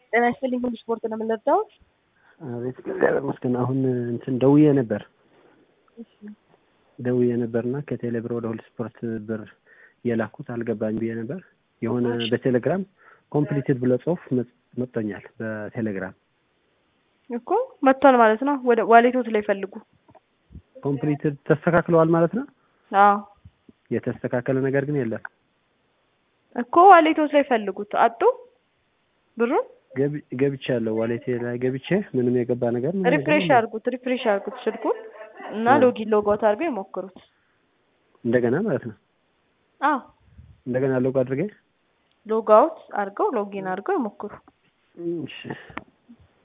ጤና ይስጥልኝ ሁሉ ስፖርት ነው የምንረዳውት? አቤት እግዚአብሔር ይመስገን። አሁን እንትን ደውዬ ነበር ደውዬ ነበርና ከቴሌ ብር ወደ ሁሉ ስፖርት ብር የላኩት አልገባኝ ብዬ ነበር። የሆነ በቴሌግራም ኮምፕሊትድ ብሎ ጽሁፍ መጥቶኛል በቴሌግራም እኮ መጥቷል ማለት ነው። ወደ ዋሌቶት ላይ ፈልጉ። ኮምፕሊትድ ተስተካክለዋል ማለት ነው። አዎ የተስተካከለ ነገር ግን የለም እኮ ዋሌቶት ላይ ፈልጉት። አጡ ብሩን ገቢ- ገብቻለሁ ዋሌቴ ላይ ገብቼ ምንም የገባ ነገር ምንም ነገር ሪፍሬሽ የለም። አድርጉት፣ ሪፍሬሽ አድርጉት ስልኩን እና እ። ሎጊን ሎጋውት አድርገው ይሞክሩት። እንደገና ማለት ነው አዎ እንደገና ሎግ አድርጌ ሎጋውት አድርገው ሎጊን አድርገው ይሞክሩ። እሺ